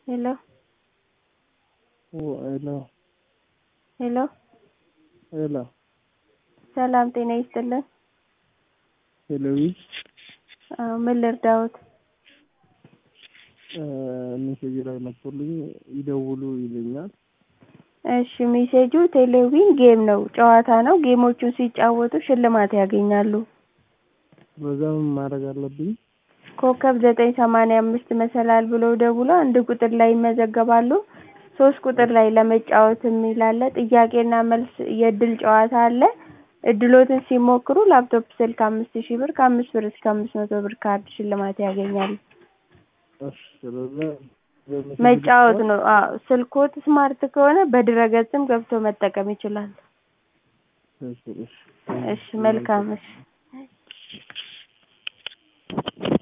ሄሎ ሄሎ ሄሎ ሄሎ ሰላም ጤና ይስጥልን። ሄሎዊ አዎ ምን ልርዳዎት? ሜሴጅ ላይ መጥቶልኝ ይደውሉ ይለኛል። እሺ ሜሴጁ ቴሌቪዥን ጌም ነው፣ ጨዋታ ነው። ጌሞቹን ሲጫወቱ ሽልማት ያገኛሉ። በዛ ምን ማድረግ አለብኝ? ኮከብ ዘጠኝ ሰማንያ አምስት መሰላል ብለው ደውለው አንድ ቁጥር ላይ ይመዘገባሉ። ሶስት ቁጥር ላይ ለመጫወት የሚል አለ። ጥያቄና መልስ የእድል ጨዋታ አለ። እድሎትን ሲሞክሩ ላፕቶፕ ስልክ አምስት ሺህ ብር ከአምስት ብር እስከ አምስት መቶ ብር ካርድ ሽልማት ያገኛሉ። እሺ ስለዛ መጫወት ነው። አዎ ስልክዎት ስማርት ከሆነ በድረ-ገጽም ገብቶ መጠቀም ይችላሉ። እሺ እሺ እሺ መልካም እሺ